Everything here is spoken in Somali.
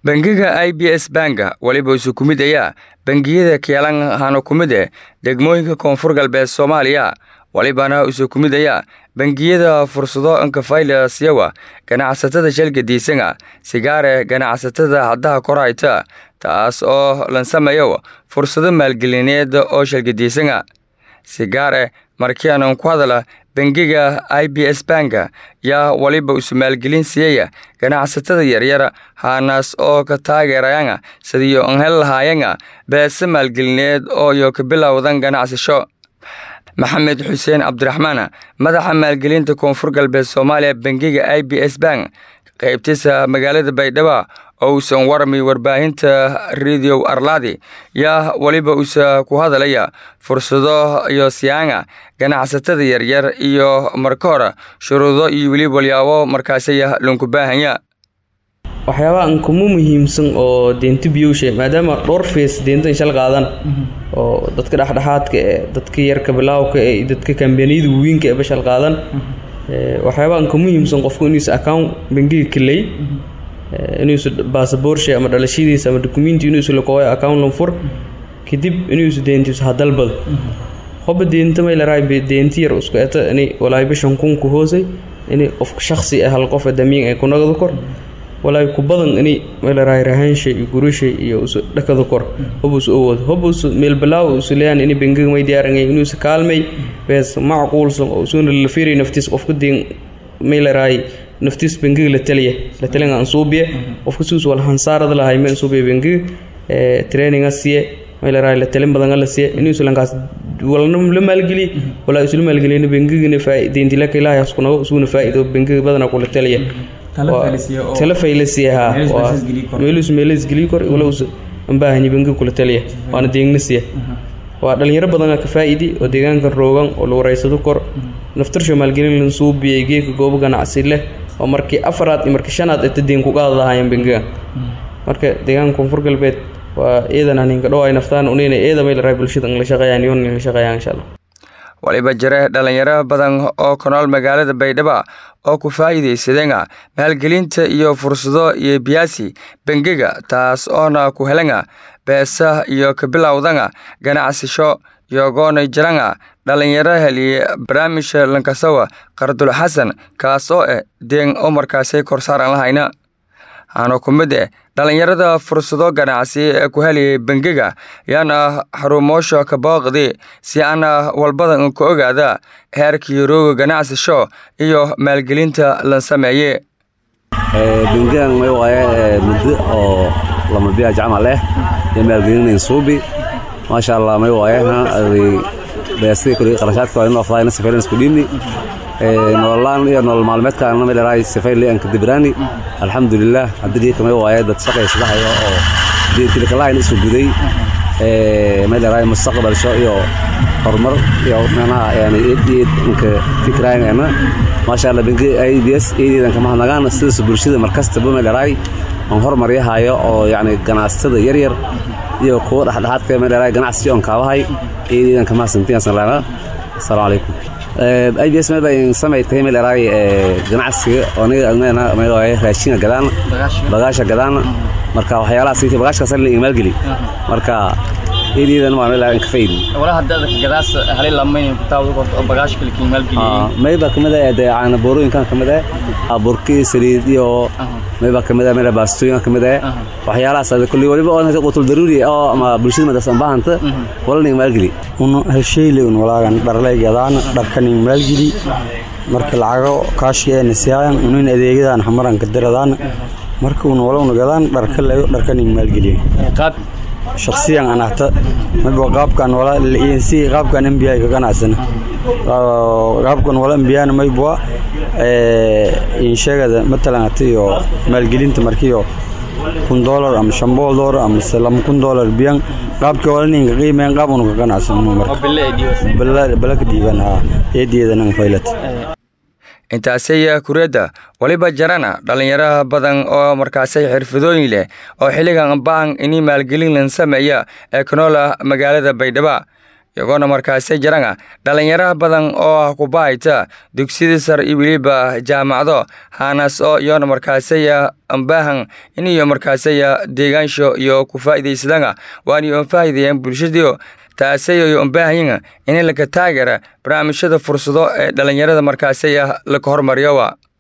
bangiga i b s banka weliba isu ku mid ayaa bangiyada keelan hano ku mid eh degmooyinka koonfur galbeed soomaaliya walibana isu ku mid ayaa bangiyada fursado nkafaylasyawa ganacsatada shalgadiisanga sigaare ganacsatada haddaha korhayta taas oo lansamayo fursado maalgelineed oo shalgadiisanga sigaare markianan ku hadala bangiga i b s banka yaa waliba isu maalgelin siiyaya ganacsatada yaryar haanaas oo ka taageerayanga sidiyo an hel lahaayanga beese maalgelineed oo yo ka bilowdan ganacsasho maxamed xuseen cabdiraxmaan madaxa maalgelinta koonfur galbeed soomaaliya bangiga i b s bank qaybtiisa magaalada baydhabo oo uusan warami warbaahinta radio arladi yaa weliba uusa ku hadalaya fursado iyo siyaanga ganacsatada yaryar iyo marka hore shuruudo iyo weli walyaabo markaasaya loonku baahanya waxyaabaha an kuma muhiimsan oo deenta biyowshe maadaama dhowr fees deenta shal qaadan oo dadka dhexdhexaadka ee dadka yarka bilaawka ee dadka kambaniyada waweynka ee bashal qaadan waxyaabaha an ka muhiimsan qofku inuusa account bangiga kaley inuusa baasaboorshi ama dhalashadiisa ama dukumenti inuusa lakooyo account lanfur kadib inuusa deentiisa hadalbado hoba deenta maylaraay deenti yar isku eta ini walaay bishan kunku hoosay ini qofka shaksi ah hal qof damiin ay kunagada kor walaay ku badan ini maylaraay rahaanshay iyo gurushay iyo usu dhakada kor hobuusa owoodo hobuusa meelbalaaw usu leeyaan ini bangiga may diyaarangay inuusa kaalmay bees macquulsan oo usuna la fiiriyo naftiis qofka deen maylaraay naftiis bangiga la taliya la talinga ansuubiye qofka sidiis wal hansaarada lahay meel ansuubiye bangiga traininga siye maylaraay la talin badan la siye inuusa lankaas walna la maalgeliye walaa isla maalgeliyna bangigana faa'iideyntilaka ilaahay askunago isuguna faa'iido bangiga badana kula taliya tala faylasiya ha meelus meelas geliy kor walows ambaahanyi bangiga kula taliya waana deegna siya waa dhalinyaro badan ka faa'idi oo deegaankan roogan oo la wareysado kor naftarsho maalgelin lan suubiyay geeka goobo ganacsi leh oo markii afaraad iyo markii shanaad eta deen ku qaada lahaayeen bangiga marka deegaanka koonfur galbeed waa iidan haninka dhow ay naftaan unayna eeda may laraay bulshada la shaqeeyaan yoon la shaqeeyaan insha allah waliba jire dhalinyaro badan oo ku nool magaalada baydhabo oo ku faa'iidaysadeenga maalgelinta iyo fursado iyo biyaasi bangiga taas oona ku helanga beesa iyo ka bilowdanga ganacsasho yogoona jiranga dhalinyaro heliye barnaamijka lankasawa qardul xasan kaas oo eh deen oo markaasay korsaaran lahayna aana ku mid eh dhalinyarada fursado ganacsi ee ku heliyay bangiga yaana xarumoosha ka booqdi si aana walbada ka ogaada heerkii rooga ganacsasho iyo maalgelinta la sameeye bangigan may waaye muddo oo lama biyaaj camal eh iyo maalgelinayn suubi maasha allah may waaye beestii kuli qarashaadka waa inoo fadaayna safaylan isku dhiibni nololaan iyo nolol maalmeedkaana may dharaay safayli aan ka dibraani alxamdulilah haddii kamay waaye dad shaqaysadahayo oo diintilkalahayn isu guday may dharaay mustaqbalsho iyo horumar iyo manaha yani inka fikraayana maasha allah bangi i b s eedeedan kama hadnagaan sidaas bulshada markastaba may dharaay aan horumaryahayo oo yani ganacsatada yaryar iyo kuwa dhexdhexaadka may dharaay ganacsi oon kaabahay eedeedan kama hasantiyasan laana asalaamu calaykum i b s meel bay samaytay meel eraay ganacsiga aniga raashinga gadaan bagaasha gadaan marka waxyaalahaas bagaashkaas la maalgeli marka eedeedan waa meel ka faydi mayba kamid ah dee caana boorooyinkan kamid ah burki saliid iyo mayba kamid ah meel baastooyin kamid ah waxyaalahaas kulli waliba oo qutul daruuri oo ama bulshada madasan baahanta walna maalgeli un hesheyle un walaagan dharlay gadaan dharkanin maalgeli marka lacago kaashiyeena siyaayan unin adeegadaan hamaran ka diradaan marka un walowna gadaan dharka layo dharkanin maalgeliyo shaksiyan anahta mayba qaabkan wala si qaabkan mbi ka ganacsana qaabkan wala mbiyana maybwa inshegada matalan atiyo maalgelinta markiyo kun dolar ama shan boqol dolar ama lama kun dolar biyan qaabka wala ninka qiimeyn qaab unu ka ganacsano marka bala ka dhiiban ha eediyeedanan faylat intaasay kureedda waliba jarana dhalinyaro badan oo markaasay xirfadooyin leh oo xilligan baan ini maalgelin lan sameeya ee kanoola magaalada baydhabo iyagoona markaasi jirana dhalinyaro badan oo ah kubahayta dugsiyada sar iyo weliba jaamacado haanaas oo iyoona markaasaya ambaahan iniyo markaasaya deegaansho iyo ku faa'iidaysadana waani oon faa'iideeyaan bulshadiio taasayo umbaahanyin in laka taageera barnaamijyada fursado ee dhalinyarada markaasaya laka hormariyowa